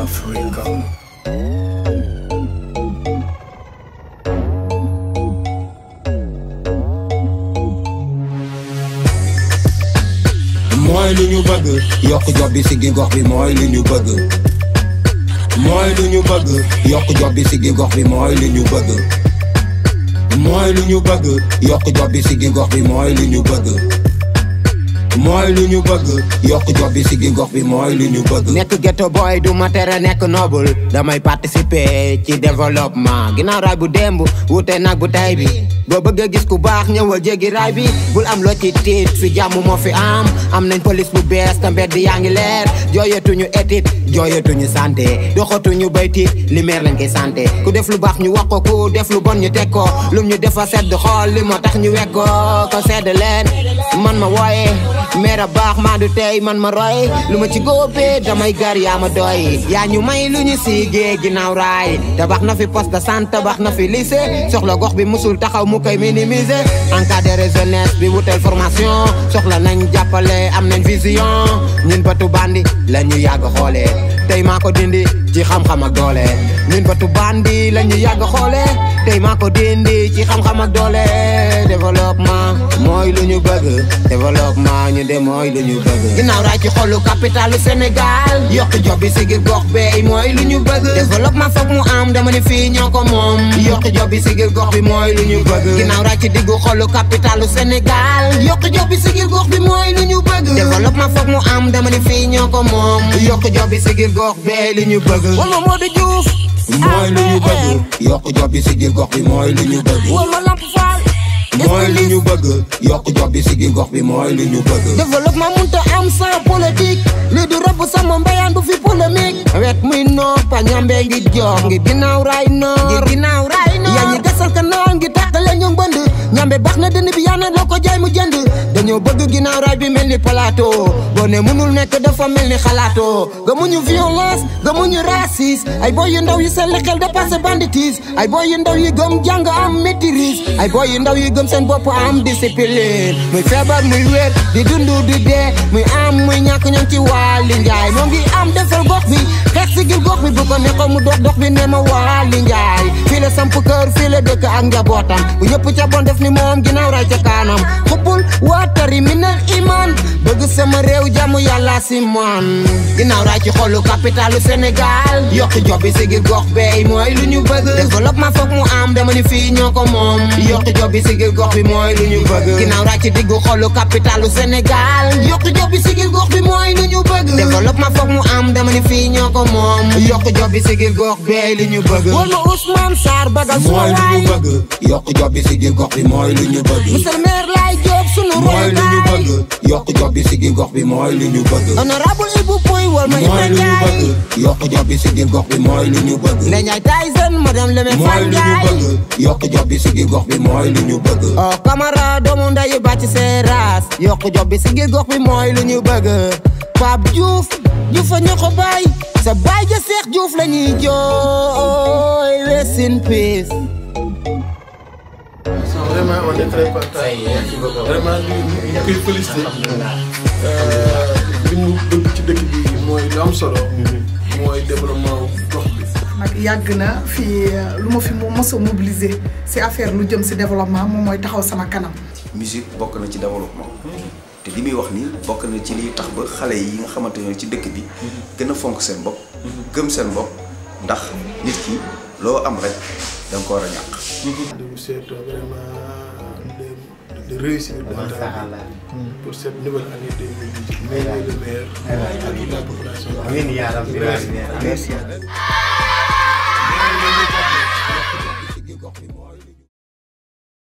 Africa. mooy lu ñu bëgg yokk job bi si gi gox bi mooy lu ñu bëgg mooy lu ñu bëgg yokk job bi si gi gox bi mooy lu ñu bëgg mooy lu ñu bëgg yokk job bi si gi gox bi mooy lu ñu bëgg mooy lu ñu bëgg yokk job bi si gi gox bi mooy lu ñu bëgg nekk ghetto boy du ma tere nekk noble damay participer ci développement ginnaaw raay bu démb wuute nag bu tay bi boo bëggee gis ku baax ñëwal jéggi raay bi bul am loo ci tiit fi jàmm moo fi am am nañ police bu bees te mbedd yaa ngi leer jooyatuñu éthique jooyatuñu santé doxatuñu bay tiit limeer lañ koy santé ku def lu baax ñu wax ko ku def lu bon ñu teg ko lum ñu defa sedd xool li moo tax ñu wekk ko ko sedd leen man ma wooye meer a baax maa du tey man ma roy lu ma ci góobee damay gar yaa ma doy yaa ñu may lu ñu siigee ginnaaw raay tabax na fi poste de santé tabax na fi lycée soxla gox bi musul taxaw mu koy minimiser encadré jeunesse bi wutel formation soxla nañ jàppale am nañ vision ñun batu bandi la ñu yàgg xoolee tey maa ko dindi ci xam-xam ak doole ñun batu bandi la ñu yàgg xoolee tey maa ko dindi ci xam-xam ak doole développement mooy lu ñu bëgg développement ñu de mooy lu ñu bëgg ginnaaw raay ci xolu capitalu Sénégal yokk job bi sigil gox beey mooy lu ñu bëgg développement foog mu am dama ni fii ñoo ko moom yokk job bi sigil gox bi mooy lu ñu bëgg ginnaaw raay ci diggu xolu capitalu Sénégal yokk job bi sigil gox bi mooy lu ñu bëgg développement foog mu am dama ni fii ñoo ko moom yokk job bi sigil gox beey lu ñu bëgg wala Modou Diouf mooy lu ñu bëgg yokk job bi si gi gox bi mooy lu ñu bëgg wala Lamp Fall mooy lu ñu bëgg yokk job bi si gi gox bi mooy lu ñu bëgg développement mënta am sans politique lii du rëbb sama mbéyaan du fi polémique wet muy noor pa ñambe ngi jox ngi ginnaaw raay noor ngi ginnaaw raay noor yaa ñi gasal ka noor ngi tàqale ñu mbënd ñambe baax na dënn bi yaa na loo ko jaay mu jënd dañoo bëgg ginnaaw raay bi mel ni plateau boo ne mënul nekk dafa mel ni xalaatoo gëmuñu violence gëmuñu racisme ay boy yu ndaw yi seen xel dépassé banditisme ay boy yu ndaw yi gëm jàng am maîtrise ay boy yu ndaw yi gëm seen bopp am discipline muy feebar muy wér di dund di dee muy am muy ñàkk ñoom ci waali njaay moo ngi am defal gox bi xeex sigil gox bi bu ko neexoon mu dox dox bi ne ma waali njaay fii la samp kër fii la dëkk ak njabootam bu ñëpp ca bon def ni moom ginnaaw ray ca kanam xuppul waatari minal iman bëgg sama réew jàmm yàlla si man ginnaaw ray ci xolu capitalu Sénégal yokk job bi sigil gox beey mooy lu ñu bëgg développement foog mu am dama ni fii ñoo ko moom yokk job bi sigil gox bi mooy lu ñu bëgg ginnaaw ray ci diggu xolu capitalu Sénégal yokk job bi sigil gox bi mooy lu ñu bëgg développement foog mu am dama ni fii ñoo ko moom yokk job bi sigil gox beey lu ñu bëgg wala Ousmane Sarr bagal mooy lu ñu bëgg yokk job bi si gi gox bi mooy lu ñu bëgg monsieur le maire Laye Diop sunu mooy lu ñu royukaay bëgg yokk job bi si gi gox bi mooy lu ñu bëgg honorable Ibou Pouy wal ma mooy Ibra lu ñu Ndiaye bëgg yokk job bi si gi gox bi mooy lu ñu bëgg Ndeye Ndiaye Tyson madame le maire mooy Fall lu ñu Ndiaye bëgg yokk job bi si gi gox bi mooy lu ñu bëgg oh Camara doomu ndeyu bàcc seeraas yokk job bi si ngir gox bi mooy lu ñu bëgg Pape Diouf Diouf a ñoo ko baay sa baay ja Seex Diouf la ñuy jooy rest in peace Vraiment, on est très content. Vraiment, ñu ñu koy félicité. li mu bëgg ci dëkk bi mooy lu am solo. mooy développement gox bi. nag yàgg na fii lu ma fi mos a mobiliser si affaire lu jëm si développement moom mooy taxaw sama kanam. musique bokk na ci développement te li muy wax nii bokk na ci liy tax ba xale yi nga xamante ne ci dëkk bi gën a fonk seen bopp gëm seen bopp ndax nit ki loo am rek da nga ko war a ñàkk de vous souhaiter vraiment de, de réussir dans ta vie pour cette nouvelle année 2018. Meilleur le meilleur à toute la population. Amin ya Rabbi. Merci.